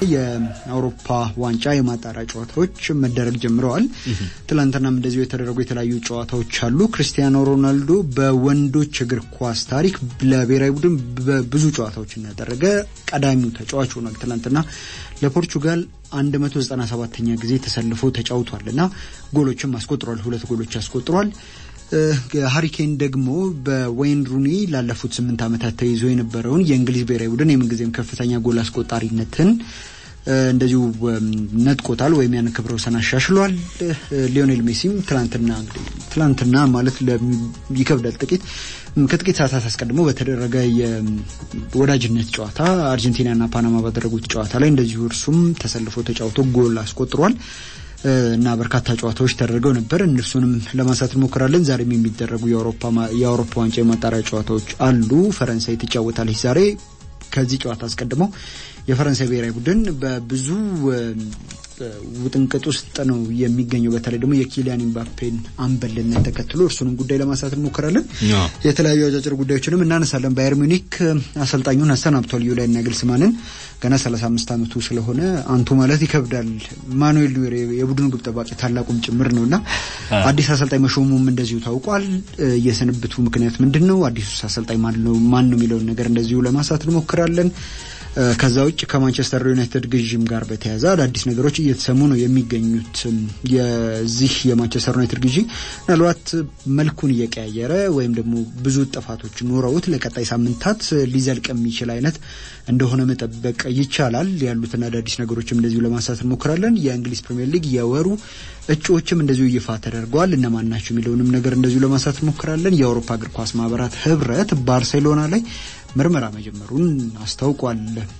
የአውሮፓ ዋንጫ የማጣሪያ ጨዋታዎች መደረግ ጀምረዋል። ትላንትናም እንደዚሁ የተደረጉ የተለያዩ ጨዋታዎች አሉ። ክርስቲያኖ ሮናልዶ በወንዶች እግር ኳስ ታሪክ ለብሔራዊ ቡድን ብዙ ጨዋታዎችን ያደረገ ቀዳሚው ተጫዋች ሆኗል። ትላንትና ለፖርቹጋል 197ኛ ጊዜ ተሰልፎ ተጫውቷል እና ጎሎችም አስቆጥሯል። ሁለት ጎሎች አስቆጥሯል። ሀሪኬን ደግሞ በዌይን ሩኒ ላለፉት ስምንት ዓመታት ተይዞ የነበረውን የእንግሊዝ ብሔራዊ ቡድን የምንጊዜም ከፍተኛ ጎል አስቆጣሪነትን እንደዚሁ ነጥቆታል ወይም ያን ክብረ ወሰን አሻሽሏል። ሊዮኔል ሜሲም ትላንትና እንግዲህ ትላንትና ማለት ይከብዳል ጥቂት ከጥቂት ሰዓታት አስቀድሞ በተደረገ የወዳጅነት ጨዋታ አርጀንቲናና ፓናማ ባደረጉት ጨዋታ ላይ እንደዚሁ እርሱም ተሰልፎ ተጫውቶ ጎል አስቆጥሯል። እና በርካታ ጨዋታዎች ተደርገው ነበር። እነርሱንም ለማንሳት እንሞክራለን። ዛሬም የሚደረጉ የአውሮፓ ዋንጫ የማጣሪያ ጨዋታዎች አሉ። ፈረንሳይ ትጫወታለች ዛሬ። ከዚህ ጨዋታ አስቀድሞ የፈረንሳይ ብሔራዊ ቡድን በብዙ ውጥንቅጥ ውስጥ ነው የሚገኘው። በተለይ ደግሞ የኪሊያን ኢምባፔን አምበልነት ተከትሎ እርሱንም ጉዳይ ለማንሳት እንሞክራለን። የተለያዩ አጫጭር ጉዳዮችንም እናነሳለን። ባየር ሚኒክ አሰልጣኙን አሰናብቷል። ዩሊያን ናግልስማንን ገና 35 ዓመቱ ስለሆነ አንቱ ማለት ይከብዳል። ማኑኤል ኑዌር የቡድኑ ግብ ጠባቂ ታላቁም ጭምር ነው እና አዲስ አሰልጣኝ መሾሙም እንደዚሁ ታውቋል። የስንብቱ ምክንያት ምንድን ነው? አዲሱ አሰልጣኝ ማን ነው የሚለውን ነገር እንደዚሁ ለማንሳት እንሞክራለን። ከዛ ውጭ ከማንቸስተር ዩናይትድ ግዥም ጋር በተያያዘ አዳዲስ ነገሮች እየተሰሙ ነው የሚገኙት። የዚህ የማንቸስተር ዩናይትድ ግዢ ምናልባት መልኩን እየቀያየረ ወይም ደግሞ ብዙ ጥፋቶች ኖረውት ለቀጣይ ሳምንታት ሊዘልቅ የሚችል አይነት እንደሆነ መጠበቅ ይቻላል። ያሉትን አዳዲስ ነገሮችም እንደዚሁ ለማንሳት እንሞክራለን። የእንግሊዝ ፕሪምየር ሊግ የወሩ እጩዎችም እንደዚሁ ይፋ ተደርገዋል። እነማን ናቸው የሚለውንም ነገር እንደዚሁ ለማንሳት እንሞክራለን። የአውሮፓ እግር ኳስ ማህበራት ህብረት ባርሴሎና ላይ ምርመራ መጀመሩን አስታውቋል።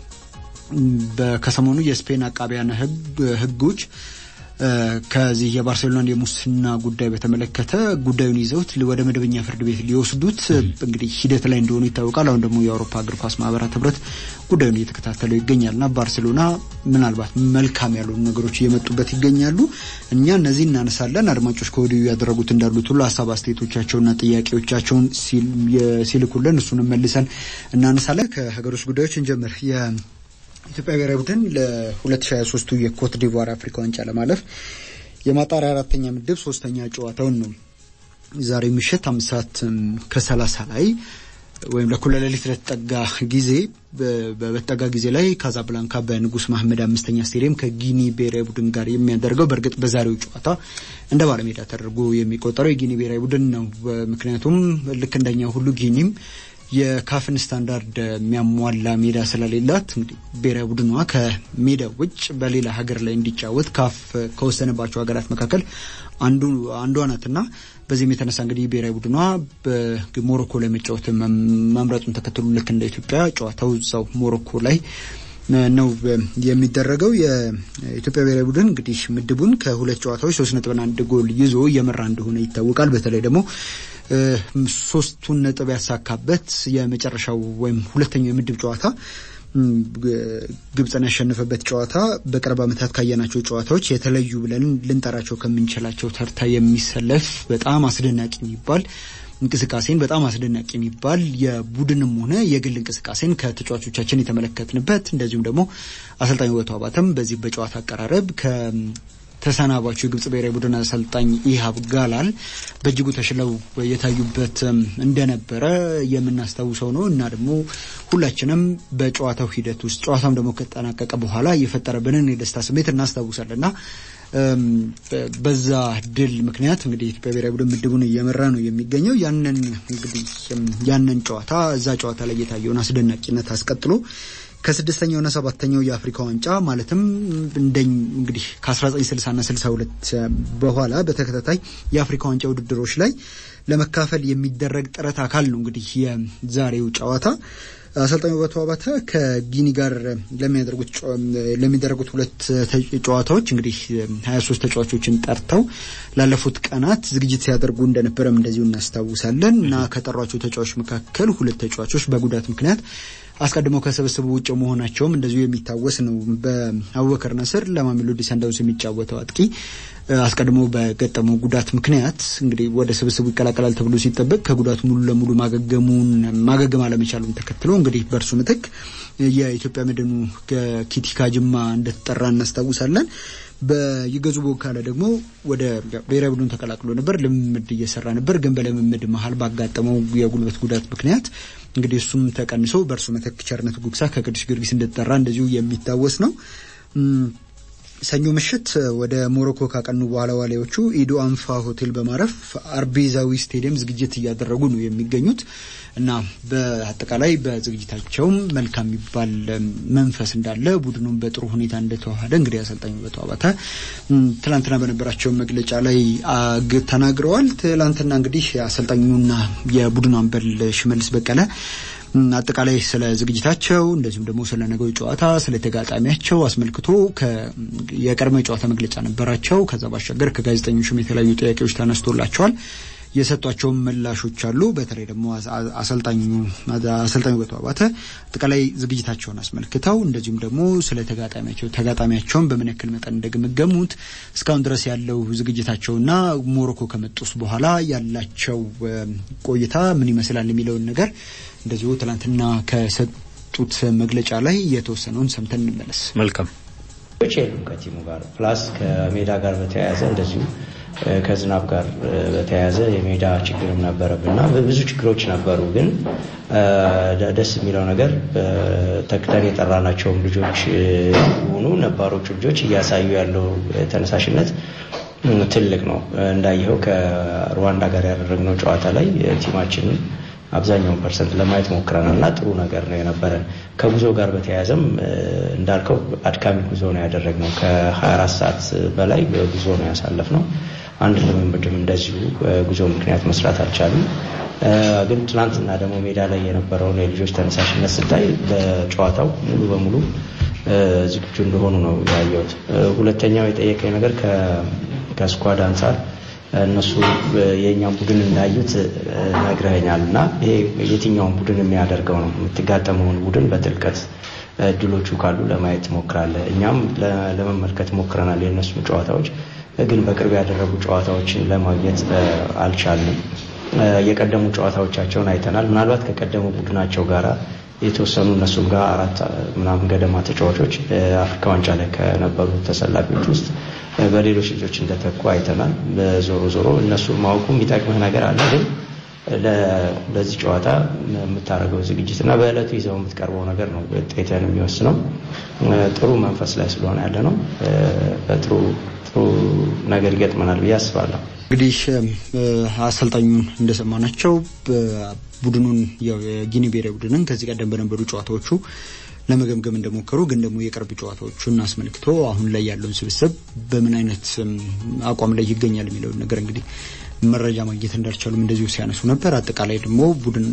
ከሰሞኑ የስፔን አቃቢያነ ህጎች ከዚህ የባርሴሎናን የሙስና ጉዳይ በተመለከተ ጉዳዩን ይዘውት ወደ መደበኛ ፍርድ ቤት ሊወስዱት እንግዲህ ሂደት ላይ እንደሆኑ ይታወቃል። አሁን ደግሞ የአውሮፓ እግር ኳስ ማህበራት ህብረት ጉዳዩን እየተከታተለው ይገኛልና ባርሴሎና ምናልባት መልካም ያልሆኑ ነገሮች እየመጡበት ይገኛሉ። እኛ እነዚህ እናነሳለን። አድማጮች ከወዲሁ ያደረጉት እንዳሉት ሁሉ ሀሳብ አስተያየቶቻቸውና ጥያቄዎቻቸውን ሲልኩልን እሱንም መልሰን እናነሳለን። ከሀገር ውስጥ ጉዳዮች እንጀምር። ኢትዮጵያ ብሔራዊ ቡድን ለ2023ቱ የኮት ዲቯር አፍሪካ ዋንጫ ለማለፍ የማጣሪያ አራተኛ ምድብ ሶስተኛ ጨዋታውን ነው ዛሬ ምሽት አምስት ሰዓት ከሰላሳ ላይ ወይም ለእኩለ ሌሊት ለተጠጋ ጊዜ በተጠጋ ጊዜ ላይ ካዛብላንካ በንጉስ መሐመድ አምስተኛ ስቴዲየም ከጊኒ ብሔራዊ ቡድን ጋር የሚያደርገው በእርግጥ በዛሬው ጨዋታ እንደ ባለሜዳ ተደርጎ የሚቆጠረው የጊኒ ብሔራዊ ቡድን ነው። ምክንያቱም ልክ እንደኛ ሁሉ ጊኒም የካፍን ስታንዳርድ የሚያሟላ ሜዳ ስለሌላት እንግዲህ ብሔራዊ ቡድኗ ከሜዳ ውጭ በሌላ ሀገር ላይ እንዲጫወት ካፍ ከወሰነባቸው ሀገራት መካከል አንዱ አንዷ ናትና በዚህም የተነሳ እንግዲህ ብሔራዊ ቡድኗ በሞሮኮ ላይ መጫወት መምረጡን ተከትሎ ልክ እንደ ኢትዮጵያ ጨዋታው እዛው ሞሮኮ ላይ ነው የሚደረገው። የኢትዮጵያ ብሔራዊ ቡድን እንግዲህ ምድቡን ከሁለት ጨዋታዎች ሶስት ነጥብና አንድ ጎል ይዞ እየመራ እንደሆነ ይታወቃል። በተለይ ደግሞ ሶስቱን ነጥብ ያሳካበት የመጨረሻው ወይም ሁለተኛው የምድብ ጨዋታ ግብፅን ያሸነፈበት ጨዋታ በቅርብ ዓመታት ካየናቸው ጨዋታዎች የተለዩ ብለን ልንጠራቸው ከምንችላቸው ተርታ የሚሰለፍ በጣም አስደናቂ የሚባል እንቅስቃሴን በጣም አስደናቂ የሚባል የቡድንም ሆነ የግል እንቅስቃሴን ከተጫዋቾቻችን የተመለከትንበት እንደዚሁም ደግሞ አሰልጣኝ ውበቱ አባተም በዚህ በጨዋታ አቀራረብ ተሰናባቹ የግብጽ ብሔራዊ ቡድን አሰልጣኝ ኢሃብ ጋላል በእጅጉ ተሽለው የታዩበት እንደነበረ የምናስታውሰው ነው እና ደግሞ ሁላችንም በጨዋታው ሂደት ውስጥ ጨዋታም ደግሞ ከተጠናቀቀ በኋላ የፈጠረብንን የደስታ ስሜት እናስታውሳለን እና በዛ ድል ምክንያት እንግዲህ የኢትዮጵያ ብሔራዊ ቡድን ምድቡን እየመራ ነው የሚገኘው። ያንን እንግዲህ ያንን ጨዋታ እዛ ጨዋታ ላይ የታየውን አስደናቂነት አስቀጥሎ ከስድስተኛውና ሰባተኛው የአፍሪካ ዋንጫ ማለትም እንደኝ እንግዲህ ከ1960ና 62 በኋላ በተከታታይ የአፍሪካ ዋንጫ ውድድሮች ላይ ለመካፈል የሚደረግ ጥረት አካል ነው እንግዲህ የዛሬው ጨዋታ። አሰልጣኝ ውበቱ አባተ ከጊኒ ጋር ለሚደረጉት ሁለት ጨዋታዎች እንግዲህ 23 ተጫዋቾችን ጠርተው ላለፉት ቀናት ዝግጅት ሲያደርጉ እንደነበረም እንደዚሁ እናስታውሳለን እና ከጠሯቸው ተጫዋቾች መካከል ሁለት ተጫዋቾች በጉዳት ምክንያት አስቀድመው ከስብስቡ ውጭ መሆናቸውም እንደዚሁ የሚታወስ ነው። በአቡበከር ነስር ለማሜሎዲ ሰንዳውንስ የሚጫወተው አጥቂ አስቀድሞ በገጠመው ጉዳት ምክንያት እንግዲህ ወደ ስብስቡ ይቀላቀላል ተብሎ ሲጠበቅ ከጉዳቱ ሙሉ ለሙሉ ማገገሙን ማገገም አለመቻሉን ተከትሎ እንግዲህ በእርሱ ምትክ የኢትዮጵያ መድኑ ኪቲካ ጅማ እንደተጠራ እናስታውሳለን። በይገዙ ቦካለ ደግሞ ወደ ብሔራዊ ቡድን ተቀላቅሎ ነበር። ልምምድ እየሰራ ነበር። ግን በልምምድ መሀል ባጋጠመው የጉልበት ጉዳት ምክንያት እንግዲህ እሱም ተቀንሶ በእርሱ ምትክ ቸርነት ጉግሳ ከቅዱስ ጊዮርጊስ እንደተጠራ እንደዚሁ የሚታወስ ነው። ሰኞ ምሽት ወደ ሞሮኮ ካቀኑ በኋላ ዋሊያዎቹ ኢዶ አንፋ ሆቴል በማረፍ አርቤዛዊ ስቴዲየም ዝግጅት እያደረጉ ነው የሚገኙት እና በአጠቃላይ በዝግጅታቸውም መልካም የሚባል መንፈስ እንዳለ ቡድኑን በጥሩ ሁኔታ እንደተዋሃደ እንግዲህ አሰልጣኙ በተዋባተ ትላንትና በነበራቸው መግለጫ ላይ ተናግረዋል። ትላንትና እንግዲህ አሰልጣኙና የቡድኑ አምበል ሽመልስ በቀለ አጠቃላይ ስለ ዝግጅታቸው እንደዚሁም ደግሞ ስለ ነገው ጨዋታ ስለ ተጋጣሚያቸው አስመልክቶ የቀድሞ የጨዋታ መግለጫ ነበራቸው። ከዛ ባሻገር ከጋዜጠኞችም የተለያዩ ጥያቄዎች ተነስቶላቸዋል። የሰጧቸውን ምላሾች አሉ። በተለይ ደግሞ አሰልጣኙ አሰልጣኙ በተዋባተ አጠቃላይ ዝግጅታቸውን አስመልክተው እንደዚሁም ደግሞ ስለ ተጋጣሚያቸው ተጋጣሚያቸውን በምን ያክል መጠን እንደገመገሙት እስካሁን ድረስ ያለው ዝግጅታቸውና ሞሮኮ ከመጡስ በኋላ ያላቸው ቆይታ ምን ይመስላል የሚለውን ነገር እንደዚሁ ትናንትና ከሰጡት መግለጫ ላይ የተወሰነውን ሰምተን እንመለስ። መልካም የሉም ከቲሙ ጋር ፕላስ ከሜዳ ጋር በተያያዘ እንደዚሁ ከዝናብ ጋር በተያያዘ የሜዳ ችግርም ነበረብና ብዙ ችግሮች ነበሩ። ግን ደስ የሚለው ነገር ተክተን የጠራናቸውም ልጆች ሆኑ ነባሮቹ ልጆች እያሳዩ ያለው ተነሳሽነት ትልቅ ነው። እንዳየኸው ከሩዋንዳ ጋር ያደረግነው ጨዋታ ላይ ቲማችንን አብዛኛውን ፐርሰንት ለማየት ሞክረናል እና ጥሩ ነገር ነው የነበረን። ከጉዞ ጋር በተያያዘም እንዳልከው አድካሚ ጉዞ ነው ያደረግነው። ከ24 ሰዓት በላይ ጉዞ ነው ያሳለፍነው። አንድ ልምምድም እንደዚሁ ጉዞ ምክንያት መስራት አልቻሉም። ግን ትናንትና ደግሞ ሜዳ ላይ የነበረውን የልጆች ተነሳሽነት ስታይ ለጨዋታው ሙሉ በሙሉ ዝግጁ እንደሆኑ ነው ያየሁት። ሁለተኛው የጠየቀኝ ነገር ከስኳድ አንጻር እነሱ የእኛም ቡድን እንዳዩት ነግረኸኛል እና ይሄ የትኛውን ቡድን የሚያደርገው ነው። የምትጋጠመውን ቡድን በጥልቀት እድሎቹ ካሉ ለማየት ትሞክራለህ። እኛም ለመመልከት ሞክረናል የእነሱ ጨዋታዎች፣ ግን በቅርብ ያደረጉ ጨዋታዎችን ለማግኘት አልቻልንም። የቀደሙ ጨዋታዎቻቸውን አይተናል። ምናልባት ከቀደሙ ቡድናቸው ጋራ የተወሰኑ እነሱም ጋር አራት ምናምን ገደማ ተጫዋቾች አፍሪካ ዋንጫ ላይ ከነበሩ ተሰላፊዎች ውስጥ በሌሎች ልጆች እንደተኩ አይተናል። ዞሮ ዞሮ እነሱ ማወቁ የሚጠቅምህ ነገር አለ። ግን ለዚህ ጨዋታ የምታደርገው ዝግጅት እና በዕለቱ ይዘው የምትቀርበው ነገር ነው ውጤትን የሚወስነው። ጥሩ መንፈስ ላይ ስለሆነ ያለ ነው። በጥሩ ጥሩ ነገር ይገጥመናል ብዬ አስባለሁ። እንግዲህ አሰልጣኙን እንደሰማናቸው ቡድኑን ያው የጊኒ ብሔራዊ ቡድንን ከዚህ ቀደም በነበሩ ጨዋታዎቹ ለመገምገም እንደሞከሩ ግን ደግሞ የቅርብ ጨዋታዎቹን አስመልክቶ አሁን ላይ ያለውን ስብስብ በምን አይነት አቋም ላይ ይገኛል የሚለውን ነገር እንግዲህ መረጃ ማግኘት እንዳልቻሉም እንደዚሁ ሲያነሱ ነበር። አጠቃላይ ደግሞ ቡድን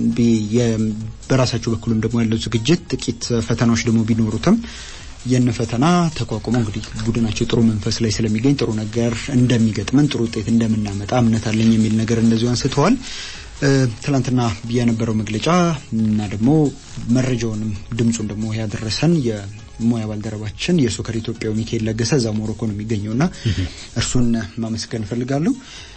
በራሳቸው በኩልም ደግሞ ያለው ዝግጅት ጥቂት ፈተናዎች ደግሞ ቢኖሩትም የነ ፈተና ተቋቁመው እንግዲህ ቡድናቸው ጥሩ መንፈስ ላይ ስለሚገኝ ጥሩ ነገር እንደሚገጥመን ጥሩ ውጤት እንደምናመጣ እምነት አለኝ የሚል ነገር እንደዚሁ አንስተዋል። ትላንትና የነበረው መግለጫ እና ደግሞ መረጃውንም ድምፁን ደግሞ ያደረሰን የሙያ ባልደረባችን የሶከር ኢትዮጵያው ሚካኤል ለገሰ እዛ ሞሮኮ ነው የሚገኘውና እርሱን ማመስገን እፈልጋለሁ።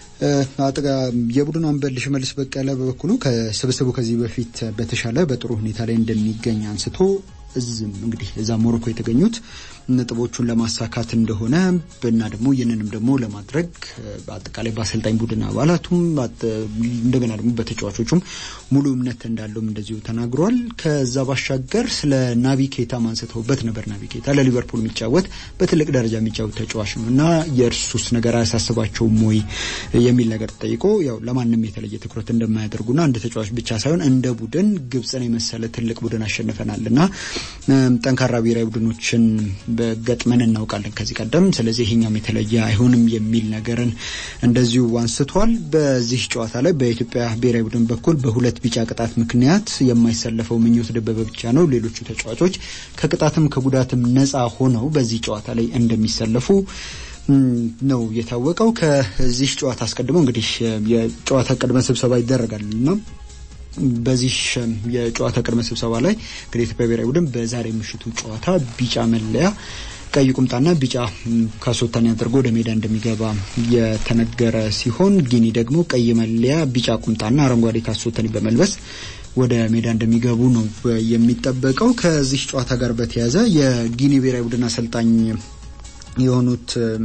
የቡድኑ አምበል ሽመልስ በቀለ በበኩሉ ከስብስቡ ከዚህ በፊት በተሻለ በጥሩ ሁኔታ ላይ እንደሚገኝ አንስቶ እዝም እንግዲህ እዛ ሞሮኮ የተገኙት ነጥቦቹን ለማሳካት እንደሆነ እና ደግሞ ይህንንም ደግሞ ለማድረግ በአጠቃላይ በአሰልጣኝ ቡድን አባላቱም እንደገና ደግሞ በተጫዋቾቹም ሙሉ እምነት እንዳለውም እንደዚሁ ተናግሯል። ከዛ ባሻገር ስለ ናቢ ኬታ ማንስተውበት ነበር። ናቢ ኬታ ለሊቨርፑል የሚጫወት በትልቅ ደረጃ የሚጫወት ተጫዋች ነው እና የእርሱስ ነገር አያሳስባቸውም ወይ የሚል ነገር ተጠይቆ ያው ለማንም የተለየ ትኩረት እንደማያደርጉና እንደ ተጫዋች ብቻ ሳይሆን እንደ ቡድን ግብፅን የመሰለ ትልቅ ቡድን አሸንፈናል እና ጠንካራ ብሔራዊ ቡድኖችን በገጥመን እናውቃለን ከዚህ ቀደም። ስለዚህ ይሄኛውም የተለየ አይሆንም የሚል ነገርን እንደዚሁ አንስቷል። በዚህ ጨዋታ ላይ በኢትዮጵያ ብሔራዊ ቡድን በኩል በሁለት ቢጫ ቅጣት ምክንያት የማይሰለፈው ምኞት ደበበ ብቻ ነው። ሌሎቹ ተጫዋቾች ከቅጣትም ከጉዳትም ነፃ ሆነው በዚህ ጨዋታ ላይ እንደሚሰለፉ ነው የታወቀው። ከዚህ ጨዋታ አስቀድሞ እንግዲህ የጨዋታ ቅድመ ስብሰባ ይደረጋል እና በዚህ የጨዋታ ቅድመ ስብሰባ ላይ እንግዲህ የኢትዮጵያ ብሔራዊ ቡድን በዛሬ ምሽቱ ጨዋታ ቢጫ መለያ ቀይ ቁምጣና ቢጫ ካሶታን አድርጎ ወደ ሜዳ እንደሚገባ የተነገረ ሲሆን ጊኒ ደግሞ ቀይ መለያ፣ ቢጫ ቁምጣና አረንጓዴ ካሶታን በመልበስ ወደ ሜዳ እንደሚገቡ ነው የሚጠበቀው። ከዚህ ጨዋታ ጋር በተያያዘ የጊኒ ብሔራዊ ቡድን አሰልጣኝ የሆኑት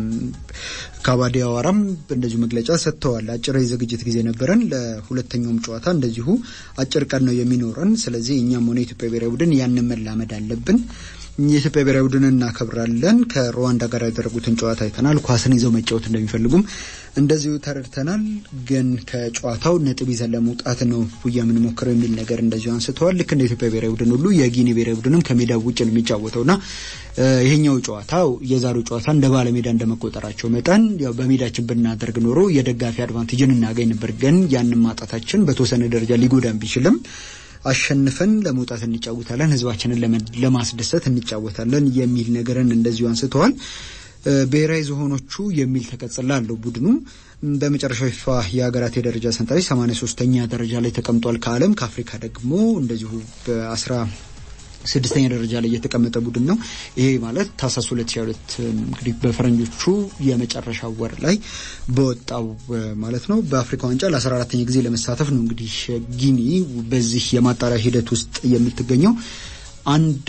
ካባዲ አዋራም እንደዚሁ መግለጫ ሰጥተዋል። አጭር የዝግጅት ጊዜ ነበረን። ለሁለተኛውም ጨዋታ እንደዚሁ አጭር ቀን ነው የሚኖረን። ስለዚህ እኛም ሆነ የኢትዮጵያ ብሔራዊ ቡድን ያንን መላመድ አለብን። የኢትዮጵያ ብሔራዊ ቡድን እናከብራለን። ከሩዋንዳ ጋር ያደረጉትን ጨዋታ አይተናል። ኳስን ይዘው መጫወት እንደሚፈልጉም እንደዚሁ ተረድተናል። ግን ከጨዋታው ነጥብ ይዘን ለመውጣት ነው የምንሞክረው የሚል ነገር እንደዚሁ አንስተዋል። ልክ እንደ ኢትዮጵያ ብሔራዊ ቡድን ሁሉ የጊኒ ብሔራዊ ቡድንም ከሜዳ ውጭ ነው የሚጫወተውና ይሄኛው ጨዋታ የዛሬው ጨዋታ እንደ ባለሜዳ እንደመቆጠራቸው መጠን ያው በሜዳችን ብናደርግ ኖሮ የደጋፊ አድቫንቴጅን እናገኝ ነበር። ግን ያንን ማጣታችን በተወሰነ ደረጃ ሊጎዳን ቢችልም አሸንፈን ለመውጣት እንጫወታለን፣ ህዝባችንን ለማስደሰት እንጫወታለን የሚል ነገርን እንደዚሁ አንስተዋል። ብሔራዊ ዝሆኖቹ የሚል ተቀጽላ አለው ቡድኑ። በመጨረሻው ፊፋ የሀገራት የደረጃ ሰንጠረዥ 83ኛ ደረጃ ላይ ተቀምጧል ከዓለም ከአፍሪካ ደግሞ እንደዚሁ በአስራ ስድስተኛ ደረጃ ላይ የተቀመጠ ቡድን ነው። ይሄ ማለት ታህሳስ 2022 እንግዲህ በፈረንጆቹ የመጨረሻ ወር ላይ በወጣው ማለት ነው በአፍሪካ ዋንጫ ለ14ተኛ ጊዜ ለመሳተፍ ነው እንግዲህ ጊኒ በዚህ የማጣሪያ ሂደት ውስጥ የምትገኘው አንድ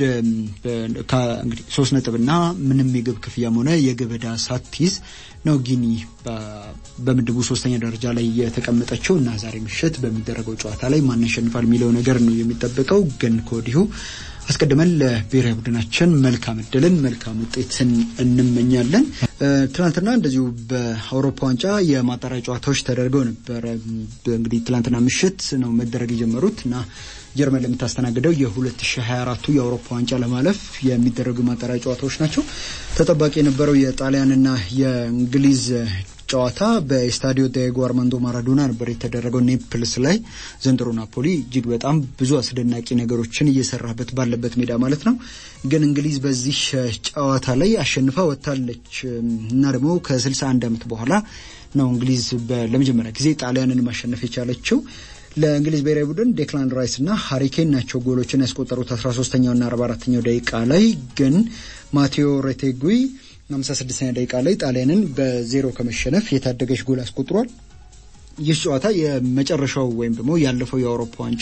እንግዲህ ሶስት ነጥብና ምንም የግብ ክፍያም ሆነ የግብ ዕዳ ሳትይዝ ነው ጊኒ በምድቡ ሶስተኛ ደረጃ ላይ የተቀመጠችው እና ዛሬ ምሽት በሚደረገው ጨዋታ ላይ ማን ያሸንፋል የሚለው ነገር ነው የሚጠበቀው። ግን ከወዲሁ አስቀድመን ለብሔራዊ ቡድናችን መልካም እድልን መልካም ውጤትን እንመኛለን። ትናንትና እንደዚሁ በአውሮፓ ዋንጫ የማጣሪያ ጨዋታዎች ተደርገው ነበረ። እንግዲህ ትናንትና ምሽት ነው መደረግ የጀመሩት እና ጀርመን ለምታስተናግደው የ2024ቱ የአውሮፓ ዋንጫ ለማለፍ የሚደረጉ ማጣሪያ ጨዋታዎች ናቸው። ተጠባቂ የነበረው የጣሊያንና የእንግሊዝ ጨዋታ በስታዲዮ ዲዬጎ አርማንዶ ማራዶና ነበር የተደረገው ኔፕልስ ላይ። ዘንድሮ ናፖሊ እጅግ በጣም ብዙ አስደናቂ ነገሮችን እየሰራበት ባለበት ሜዳ ማለት ነው። ግን እንግሊዝ በዚህ ጨዋታ ላይ አሸንፋ ወጥታለች እና ደግሞ ከ61 ዓመት በኋላ ነው እንግሊዝ ለመጀመሪያ ጊዜ ጣሊያንን ማሸነፍ የቻለችው። ለእንግሊዝ ብሔራዊ ቡድን ዴክላን ራይስ እና ሃሪኬን ናቸው ጎሎችን ያስቆጠሩት 13ኛው እና 44ኛው ደቂቃ ላይ ግን ማቴዎ ሬቴጉይ 56ኛ ደቂቃ ላይ ጣሊያንን በዜሮ ከመሸነፍ የታደገች ጎል አስቆጥሯል። ይህ ጨዋታ የመጨረሻው ወይም ደግሞ ያለፈው የአውሮፓ ዋንጫ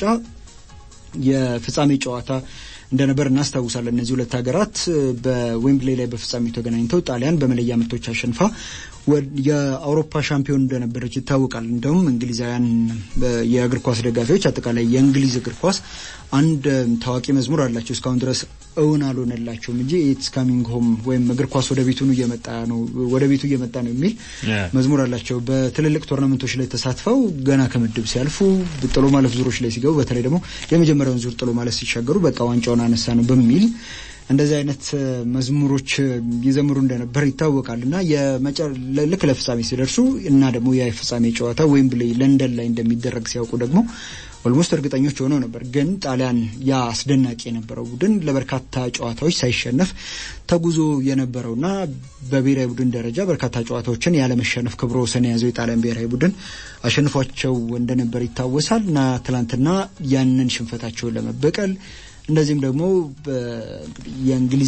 የፍጻሜ ጨዋታ እንደነበር እናስታውሳለን። እነዚህ ሁለት ሀገራት በዌምብሌ ላይ በፍጻሜው ተገናኝተው ጣሊያን በመለያ ምቶች አሸንፋ የአውሮፓ ሻምፒዮን እንደነበረች ይታወቃል። እንደውም እንግሊዛውያን የእግር ኳስ ደጋፊዎች አጠቃላይ የእንግሊዝ እግር ኳስ አንድ ታዋቂ መዝሙር አላቸው። እስካሁን ድረስ እውን አልሆነላቸውም እንጂ ኢትስ ካሚንግ ሆም ወይም እግር ኳስ ወደ ቤቱ እየመጣ ነው ወደ ቤቱ እየመጣ ነው የሚል መዝሙር አላቸው። በትልልቅ ቶርናመንቶች ላይ ተሳትፈው ገና ከምድብ ሲያልፉ ጥሎ ማለፍ ዙሮች ላይ ሲገቡ፣ በተለይ ደግሞ የመጀመሪያውን ዙር ጥሎ ማለፍ ሲሻገሩ በቃ ዋንጫውን አነሳ ነው በሚል እንደዚህ አይነት መዝሙሮች ይዘምሩ እንደነበር ይታወቃል። እና ልክ ለፍጻሜ ሲደርሱ እና ደግሞ የፍጻሜ ጨዋታ ዌምብሌ ለንደን ላይ እንደሚደረግ ሲያውቁ ደግሞ ኦልሞስት እርግጠኞች ሆነው ነበር። ግን ጣሊያን ያ አስደናቂ የነበረው ቡድን ለበርካታ ጨዋታዎች ሳይሸነፍ ተጉዞ የነበረውና በብሔራዊ ቡድን ደረጃ በርካታ ጨዋታዎችን ያለመሸነፍ ክብረ ወሰን የያዘው የጣሊያን ብሔራዊ ቡድን አሸንፏቸው እንደነበር ይታወሳል። እና ትናንትና ያንን ሽንፈታቸውን ለመበቀል እንደዚህም ደግሞ የእንግሊዝ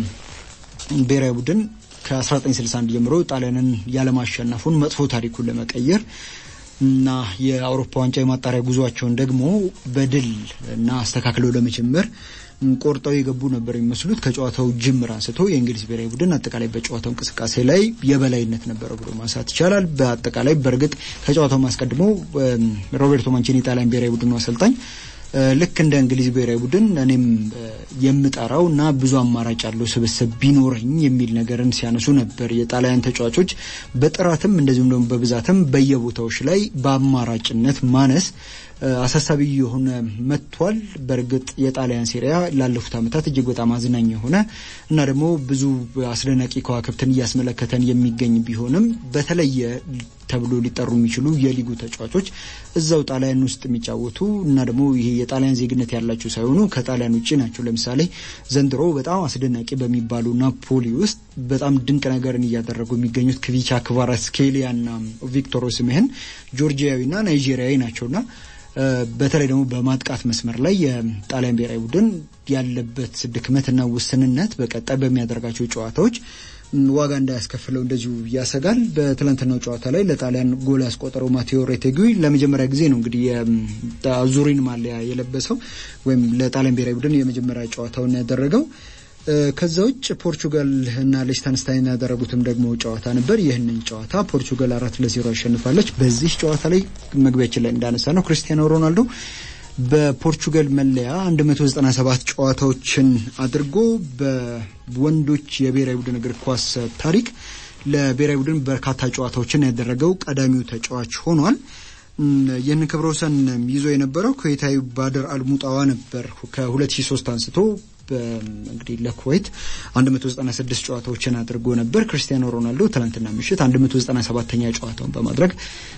ብሔራዊ ቡድን ከ1961 ጀምሮ ጣሊያንን ያለማሸነፉን መጥፎ ታሪኩን ለመቀየር እና የአውሮፓ ዋንጫ የማጣሪያ ጉዟቸውን ደግሞ በድል እና አስተካክለው ለመጀመር ቆርጠው የገቡ ነበር የሚመስሉት። ከጨዋታው ጅምር አንስቶ የእንግሊዝ ብሔራዊ ቡድን አጠቃላይ በጨዋታው እንቅስቃሴ ላይ የበላይነት ነበረው ብሎ ማንሳት ይቻላል። በአጠቃላይ በእርግጥ ከጨዋታው ማስቀድሞ ሮቤርቶ ማንቺኒ የጣሊያን ብሔራዊ ቡድኑ አሰልጣኝ ልክ እንደ እንግሊዝ ብሔራዊ ቡድን እኔም የምጠራው እና ብዙ አማራጭ ያለው ስብስብ ቢኖረኝ የሚል ነገርን ሲያነሱ ነበር። የጣሊያን ተጫዋቾች በጥራትም እንደዚሁም ደግሞ በብዛትም በየቦታዎች ላይ በአማራጭነት ማነስ አሳሳቢ የሆነ መጥቷል። በእርግጥ የጣሊያን ሴሪያ ላለፉት ዓመታት እጅግ በጣም አዝናኝ የሆነ እና ደግሞ ብዙ አስደናቂ ከዋክብትን እያስመለከተን የሚገኝ ቢሆንም በተለየ ተብሎ ሊጠሩ የሚችሉ የሊጉ ተጫዋቾች እዛው ጣሊያን ውስጥ የሚጫወቱ እና ደግሞ ይሄ የጣሊያን ዜግነት ያላቸው ሳይሆኑ ከጣሊያን ውጭ ናቸው። ለምሳሌ ዘንድሮ በጣም አስደናቂ በሚባሉ ናፖሊ ውስጥ በጣም ድንቅ ነገርን እያደረጉ የሚገኙት ክቪቻ ክቫራትስኬሊያ እና ቪክቶር ኦሲሜሄን ጆርጂያዊና ናይጄሪያዊ ናቸውና በተለይ ደግሞ በማጥቃት መስመር ላይ የጣሊያን ብሔራዊ ቡድን ያለበት ድክመትና ውስንነት በቀጣይ በሚያደርጋቸው ጨዋታዎች ዋጋ እንዳያስከፍለው እንደዚሁ ያሰጋል። በትላንትናው ጨዋታ ላይ ለጣሊያን ጎል ያስቆጠረው ማቴዎ ሬቴጉይ ለመጀመሪያ ጊዜ ነው እንግዲህ የአዙሪን ማሊያ የለበሰው ወይም ለጣሊያን ብሔራዊ ቡድን የመጀመሪያ ጨዋታውን ያደረገው። ከዛ ውጭ ፖርቹጋል እና ሊechtenstein ያደረጉትም ደግሞ ጨዋታ ነበር። ይህንን ጨዋታ ፖርቹጋል አራት ለዜሮ አሸንፋለች። በዚህ ጨዋታ ላይ መግቢያችን ላይ እንዳነሳ ነው ክርስቲያኖ ሮናልዶ በፖርቹጋል መለያ 197 ጨዋታዎችን አድርጎ በወንዶች የብሔራዊ ቡድን እግር ኳስ ታሪክ ለብሔራዊ ቡድን በርካታ ጨዋታዎችን ያደረገው ቀዳሚው ተጫዋች ሆኗል። ይህንን ክብረ ወሰን ይዞ የነበረው ኩዌታዊ ባድር አልሙጣዋ ነበር ከ2003 አንስቶ እንግዲህ ለኩዌት 196 ጨዋታዎችን አድርጎ ነበር። ክርስቲያኖ ሮናልዶ ትናንትና ምሽት 197ኛ ጨዋታውን በማድረግ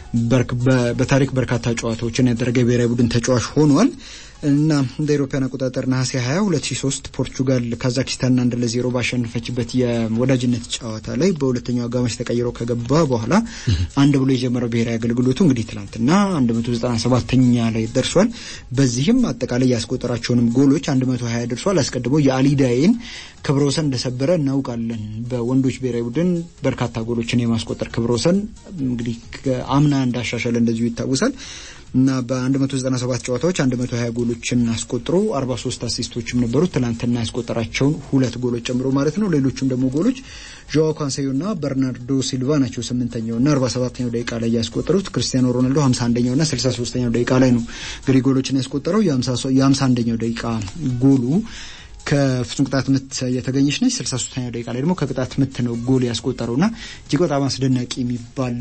በታሪክ በርካታ ጨዋታዎችን ያደረገ የብሔራዊ ቡድን ተጫዋች ሆኗል እና እንደ አውሮፓውያን አቆጣጠር ነሐሴ 20 2003 ፖርቹጋል ካዛክስታንን አንድ ለዜሮ ባሸነፈችበት የወዳጅነት ጨዋታ ላይ በሁለተኛው አጋማሽ ተቀይሮ ከገባ በኋላ አንድ ብሎ የጀመረው ብሔራዊ አገልግሎቱ እንግዲህ ትናንትና 197ኛ ላይ ደርሷል። በዚህም አጠቃላይ ያስቆጠራቸውንም ጎሎች 120 ደርሷል። አስቀድሞ የአሊዳይን ክብረ ወሰን እንደሰበረ እናውቃለን። በወንዶች ብሔራዊ ቡድን በርካታ ጎሎችን የማስቆጠር ክብረ ወሰን እንግዲህ አምና እንዳሻሻለ እንደዚሁ ይታወሳል። እና በ197 ጨዋታዎች 120 ጎሎችን አስቆጥሮ 43 አሲስቶችም ነበሩት። ትናንትና ያስቆጠራቸውን ሁለት ጎሎች ጨምሮ ማለት ነው። ሌሎቹም ደግሞ ጎሎች ጆዋ ካንሴዮ እና በርናርዶ ሲልቫ ናቸው። ስምንተኛው እና 47ኛው ደቂቃ ላይ ያስቆጠሩት ክርስቲያኖ ሮናልዶ 51ኛው እና 63ኛው ደቂቃ ላይ ነው እንግዲህ ጎሎችን ያስቆጠረው። የ51ኛው ደቂቃ ጎሉ ከፍጹም ቅጣት ምት የተገኘች ነች። 63ኛው ደቂቃ ላይ ደግሞ ከቅጣት ምት ነው ጎል ያስቆጠረውና እጅግ በጣም አስደናቂ የሚባል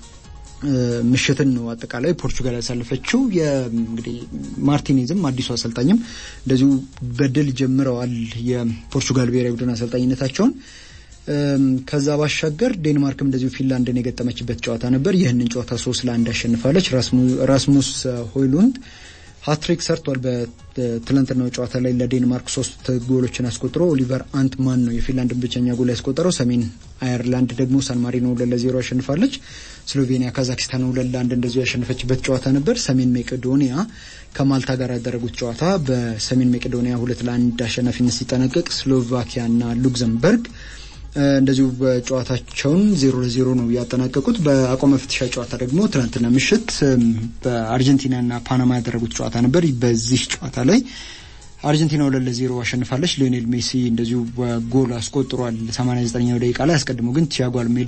ምሽትን ነው አጠቃላይ ፖርቹጋል ያሳለፈችው። እንግዲህ ማርቲኔዝም አዲሱ አሰልጣኝም እንደዚሁ በድል ጀምረዋል የፖርቹጋል ብሔራዊ ቡድን አሰልጣኝነታቸውን። ከዛ ባሻገር ዴንማርክም እንደዚሁ ፊንላንድን የገጠመችበት ጨዋታ ነበር። ይህንን ጨዋታ ሶስት ለአንድ አሸንፋለች። ራስሙስ ሆይሉንድ ሀትሪክ ሰርቷል። በትላንትናው ጨዋታ ላይ ለዴንማርክ ሶስት ጎሎችን አስቆጥሮ ኦሊቨር አንትማን ነው የፊንላንድን ብቸኛ ጎል ያስቆጠረው። ሰሜን አየርላንድ ደግሞ ሳን ማሪኖ ሁለት ለዜሮ አሸንፋለች። ስሎቬኒያ ካዛክስታን ሁለት ለአንድ እንደዚሁ ያሸነፈችበት ጨዋታ ነበር። ሰሜን መቄዶኒያ ከማልታ ጋር ያደረጉት ጨዋታ በሰሜን መቄዶኒያ ሁለት ለአንድ አሸናፊነት ሲጠናቀቅ ስሎቫኪያና ሉክዘምበርግ እንደዚሁ በጨዋታቸውን ዜሮ ለዜሮ ነው ያጠናቀቁት። በአቋም መፍትሻ ጨዋታ ደግሞ ትናንትና ምሽት በአርጀንቲናና ፓናማ ያደረጉት ጨዋታ ነበር። በዚህ ጨዋታ ላይ አርጀንቲና ሁለት ለዜሮ አሸንፋለች። ሊዮኔል ሜሲ እንደዚሁ ጎል አስቆጥሯል 89ኛው ደቂቃ ላይ። አስቀድሞ ግን ቲያጎ አልሜዳ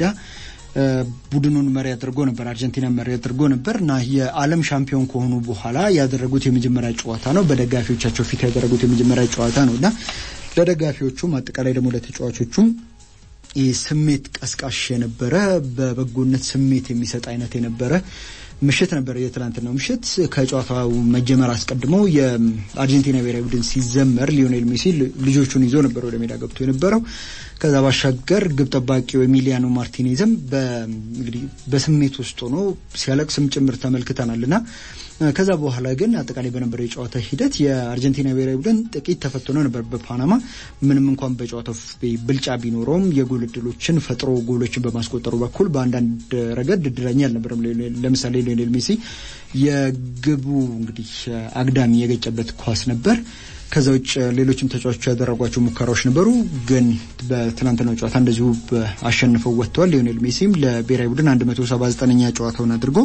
ቡድኑን መሪ አድርጎ ነበር፣ አርጀንቲና መሪ አድርጎ ነበር እና የዓለም ሻምፒዮን ከሆኑ በኋላ ያደረጉት የመጀመሪያ ጨዋታ ነው። በደጋፊዎቻቸው ፊት ያደረጉት የመጀመሪያ ጨዋታ ነው እና ለደጋፊዎቹም አጠቃላይ ደግሞ ለተጫዋቾቹም ስሜት ቀስቃሽ የነበረ በበጎነት ስሜት የሚሰጥ አይነት የነበረ ምሽት ነበር የትላንትናው ምሽት። ከጨዋታው መጀመር አስቀድሞ የአርጀንቲና ብሔራዊ ቡድን ሲዘመር ሊዮኔል ሜሲ ልጆቹን ይዞ ነበር ወደ ሜዳ ገብቶ የነበረው። ከዛ ባሻገር ግብ ጠባቂው ኤሚሊያኖ ማርቲኔዝም እንግዲህ በስሜት ውስጥ ሆኖ ሲያለቅስም ጭምር ተመልክተናል እና ከዛ በኋላ ግን አጠቃላይ በነበረው የጨዋታ ሂደት የአርጀንቲና ብሔራዊ ቡድን ጥቂት ተፈትኖ ነበር በፓናማ ምንም እንኳን በጨዋታው ብልጫ ቢኖረውም የጎል እድሎችን ፈጥሮ ጎሎችን በማስቆጠሩ በኩል በአንዳንድ ረገድ እድለኛ አልነበረም። ለምሳሌ ሊዮኔል ሜሲ የግቡ እንግዲህ አግዳሚ የገጨበት ኳስ ነበር። ከዛ ውጭ ሌሎችም ተጫዋቾች ያደረጓቸው ሙከራዎች ነበሩ፣ ግን በትናንትናው ጨዋታ እንደዚሁ አሸንፈው ወጥተዋል። ሊዮኔል ሜሲም ለብሔራዊ ቡድን 179ኛ ጨዋታውን አድርጎ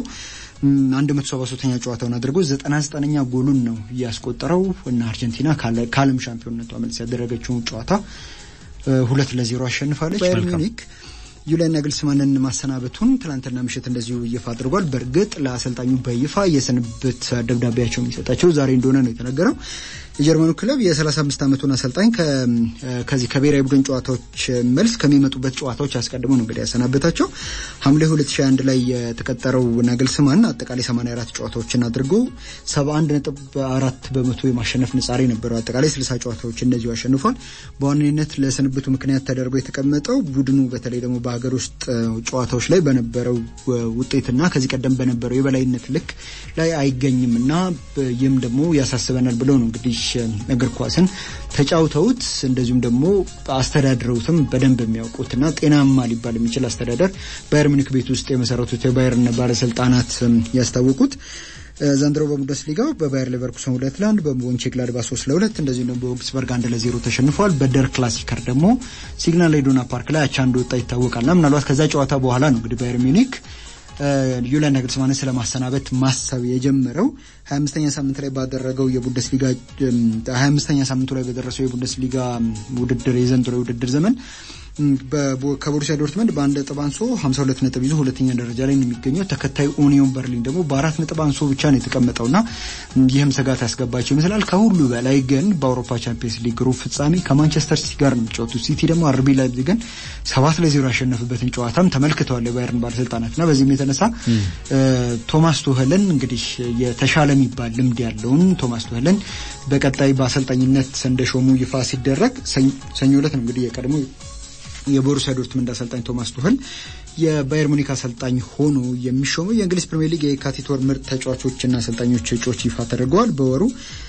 173ኛ ጨዋታውን አድርጎ 99ኛ ጎሉን ነው እያስቆጠረው እና አርጀንቲና ከዓለም ሻምፒዮንነቷ መልስ ያደረገችውን ጨዋታ ሁለት ለዜሮ አሸንፋለች። ባየር ሚኒክ ዩሊያን ናግልስማንን ማሰናበቱን ትናንትና ምሽት እንደዚሁ ይፋ አድርጓል። በእርግጥ ለአሰልጣኙ በይፋ የስንብት ደብዳቤያቸው የሚሰጣቸው ዛሬ እንደሆነ ነው የተነገረው። የጀርመኑ ክለብ የ35 ዓመቱን አሰልጣኝ ከዚህ ከብሔራዊ ቡድን ጨዋታዎች መልስ ከሚመጡበት ጨዋታዎች አስቀድሞ ነው እንግዲህ ያሰናበታቸው። ሐምሌ 2021 ላይ የተቀጠረው ናግልስማን አጠቃላይ 84 ጨዋታዎችን አድርጎ 71.4 በመቶ የማሸነፍ ንጻሬ ነበረው። አጠቃላይ 60 ጨዋታዎች እንደዚሁ አሸንፏል። በዋነኝነት ለስንብቱ ምክንያት ተደርጎ የተቀመጠው ቡድኑ በተለይ ደግሞ በሀገር ውስጥ ጨዋታዎች ላይ በነበረው ውጤትና ከዚህ ቀደም በነበረው የበላይነት ልክ ላይ አይገኝም እና ይህም ደግሞ ያሳስበናል ብለው ነው እንግዲህ እግር ኳስን ተጫውተውት እንደዚሁም ደግሞ አስተዳድረውትም በደንብ የሚያውቁትና ጤናማ ሊባል የሚችል አስተዳደር ባየር ሙኒክ ቤት ውስጥ የመሰረቱት የባየርን ባለስልጣናት ያስታወቁት ዘንድሮ በቡንደስሊጋው በባየር ሌቨርኩሰን ሁለት ለአንድ በሞንቼግላድባ ሶስት ለሁለት እንደዚሁም ደግሞ በኦግስበርግ አንድ ለዜሮ ተሸንፏል። በደር ክላሲከር ደግሞ ሲግናል ኢዱና ፓርክ ላይ አቻ እንደወጣ ይታወቃልና ምናልባት ከዛ ጨዋታ በኋላ ነው እንግዲህ ባየር ሚኒክ ዩሊያን ናግልስማንን ስለማሰናበት ማሰብ የጀመረው 25ኛ ሳምንት ላይ ባደረገው የቡንደስሊጋ 25ኛ ሳምንቱ ላይ በደረሰው የቡንደስሊጋ ውድድር የዘንድሮ የውድድር ዘመን ከቦሩሲያ ዶርትመንድ በአንድ ነጥብ አንሶ 52 ነጥብ ይዞ ሁለተኛ ደረጃ ላይ ነው የሚገኘው። ተከታዩ ኡኒዮን በርሊን ደግሞ በአራት ነጥብ አንሶ ብቻ ነው የተቀመጠውና ይህም ስጋት ያስገባቸው ይመስላል። ከሁሉ በላይ ግን በአውሮፓ ቻምፒየንስ ሊግ ሩብ ፍጻሜ ከማንቸስተር ሲቲ ጋር ነው የሚጫወቱት። ሲቲ ደግሞ አርቢ ላይፕዚግን ሰባት ለዜሮ ያሸነፍበትን ጨዋታም ተመልክተዋል የባየርን ባለስልጣናትና በዚህም የተነሳ ቶማስ ቱኸልን እንግዲህ የተሻለ የሚባል ልምድ ያለውን ቶማስ ቱኸልን በቀጣይ በአሰልጣኝነት እንደሾሙ ይፋ ሲደረግ ሰኞ ዕለት ነው እንግዲህ የቀድሞ የቦሩሲያ ዶርትመንድ አሰልጣኝ ቶማስ ቱኸል የባየር ሙኒክ አሰልጣኝ ሆኖ የሚሾመው የእንግሊዝ ፕሪምየር ሊግ የካቲት ወር ምርጥ ተጫዋቾችና አሰልጣኞች እጩዎች ይፋ ተደርገዋል። በወሩ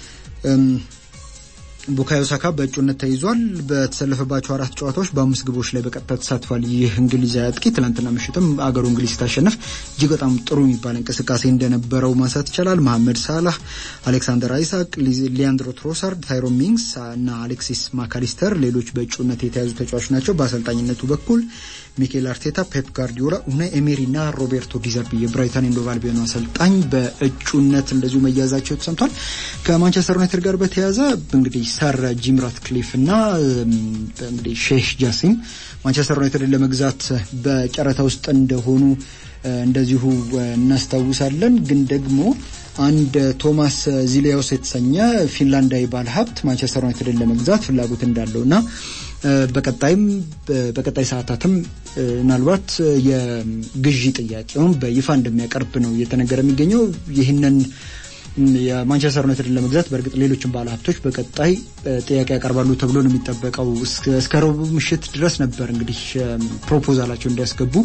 ቡካዮ ሳካ በእጩነት ተይዟል። በተሰለፈባቸው አራት ጨዋታዎች በአምስት ግቦች ላይ በቀጥታ ተሳትፏል። ይህ እንግሊዛዊ አጥቂ ትናንትና ምሽትም አገሩ እንግሊዝ ስታሸነፍ እጅግ በጣም ጥሩ የሚባል እንቅስቃሴ እንደነበረው ማንሳት ይቻላል። መሐመድ ሳላህ፣ አሌክሳንደር አይሳቅ፣ ሊያንድሮ ትሮሳርድ፣ ታይሮ ሚንግስ እና አሌክሲስ ማካሊስተር ሌሎች በእጩነት የተያዙ ተጫዋቾች ናቸው። በአሰልጣኝነቱ በኩል ሚኬል አርቴታ፣ ፔፕ ጋርዲዮላ፣ ኡናይ ኤሜሪ እና ሮቤርቶ ዲዘርቢ የብራይተን ኤንድ ሆቭ አልቢዮን አሰልጣኝ በእጩነት እንደዚሁ መያዛቸው ተሰምቷል። ከማንቸስተር ዩናይትድ ጋር በተያያዘ እንግዲህ ሰር ጂም ራትክሊፍ እና እንግዲህ ሼህ ጃሲም ማንቸስተር ዩናይትድን ለመግዛት በጨረታ ውስጥ እንደሆኑ እንደዚሁ እናስታውሳለን። ግን ደግሞ አንድ ቶማስ ዚሊያውስ የተሰኘ ፊንላንዳዊ ባለሀብት ማንቸስተር ዩናይትድን ለመግዛት ፍላጎት እንዳለው እና በቀጣይም በቀጣይ ሰዓታትም ምናልባት የግዢ ጥያቄውን በይፋ እንደሚያቀርብ ነው እየተነገረ የሚገኘው። ይህንን የማንቸስተር ዩናይትድን ለመግዛት በእርግጥ ሌሎችን ባለሀብቶች በቀጣይ ጥያቄ ያቀርባሉ ተብሎ ነው የሚጠበቀው። እስከ ረቡዕ ምሽት ድረስ ነበር እንግዲህ ፕሮፖዛላቸው እንዲያስገቡ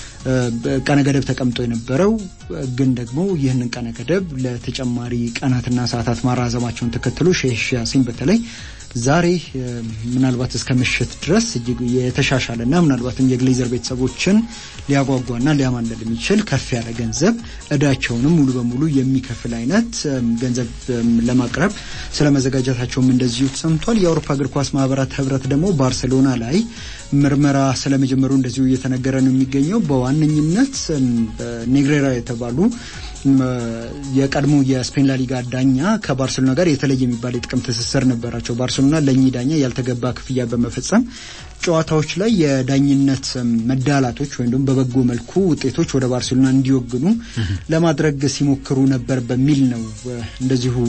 ቀነ ገደብ ተቀምጦ የነበረው ግን ደግሞ ይህንን ቀነ ገደብ ለተጨማሪ ቀናትና ሰዓታት ማራዘማቸውን ተከትሎ ሼህ ያሲን በተለይ ዛሬ ምናልባት እስከ ምሽት ድረስ እጅግ የተሻሻለና ምናልባትም የግሌዘር ቤተሰቦችን ሊያጓጓና ሊያማለል የሚችል ከፍ ያለ ገንዘብ እዳቸውንም ሙሉ በሙሉ የሚከፍል አይነት ገንዘብ ለማቅረብ ስለ መዘጋጀታቸውም እንደዚሁ ተሰምቷል። የአውሮፓ እግር ኳስ ማህበራት ህብረት ደግሞ ባርሴሎና ላይ ምርመራ ስለመጀመሩ እንደዚሁ እየተነገረ ነው የሚገኘው። በዋነኝነት ኔግሬራ የተባሉ የቀድሞ የስፔን ላሊጋ ዳኛ ከባርሴሎና ጋር የተለየ የሚባል የጥቅም ትስስር ነበራቸው። ባርሴሎና ለእኚህ ዳኛ ያልተገባ ክፍያ በመፈጸም ጨዋታዎች ላይ የዳኝነት መዳላቶች ወይም ደግሞ በበጎ መልኩ ውጤቶች ወደ ባርሴሎና እንዲወግኑ ለማድረግ ሲሞክሩ ነበር በሚል ነው እንደዚሁ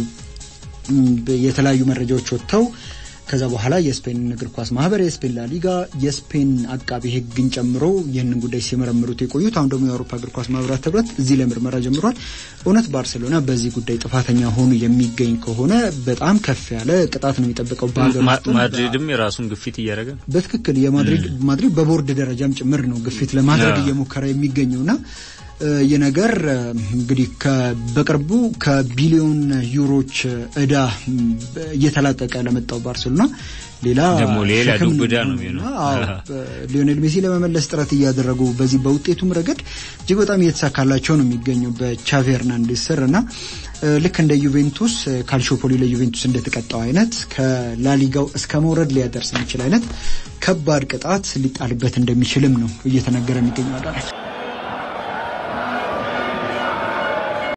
የተለያዩ መረጃዎች ወጥተው ከዛ በኋላ የስፔን እግር ኳስ ማህበር፣ የስፔን ላሊጋ፣ የስፔን አቃቢ ሕግን ጨምሮ ይህንን ጉዳይ ሲመረምሩት የቆዩት አሁን ደግሞ የአውሮፓ እግር ኳስ ማህበራት ህብረት እዚህ ላይ ምርመራ ጀምሯል። እውነት ባርሴሎና በዚህ ጉዳይ ጥፋተኛ ሆኑ የሚገኝ ከሆነ በጣም ከፍ ያለ ቅጣት ነው የሚጠብቀው። በሀገር ማድሪድም የራሱን ግፊት እያደረገ በትክክል የማድሪድ ማድሪድ በቦርድ ደረጃም ጭምር ነው ግፊት ለማድረግ እየሞከረ የሚገኘውና ይህ ነገር እንግዲህ በቅርቡ ከቢሊዮን ዩሮች እዳ እየተላቀቀ ለመጣው ባርሴሎና ሌላ ደግሞ ሌላ ዱብዳ ነው የሚሆነው። ሊዮኔል ሜሲ ለመመለስ ጥረት እያደረጉ በዚህ በውጤቱም ረገድ እጅግ በጣም እየተሳካላቸው ነው የሚገኘው በቻቪ ሄርናንዴዝ ስር እና ልክ እንደ ዩቬንቱስ ካልሾፖሊ ለዩቬንቱስ እንደተቀጣው አይነት ከላሊጋው እስከ መውረድ ሊያደርስ የሚችል አይነት ከባድ ቅጣት ሊጣልበት እንደሚችልም ነው እየተነገረ የሚገኘው አዳራች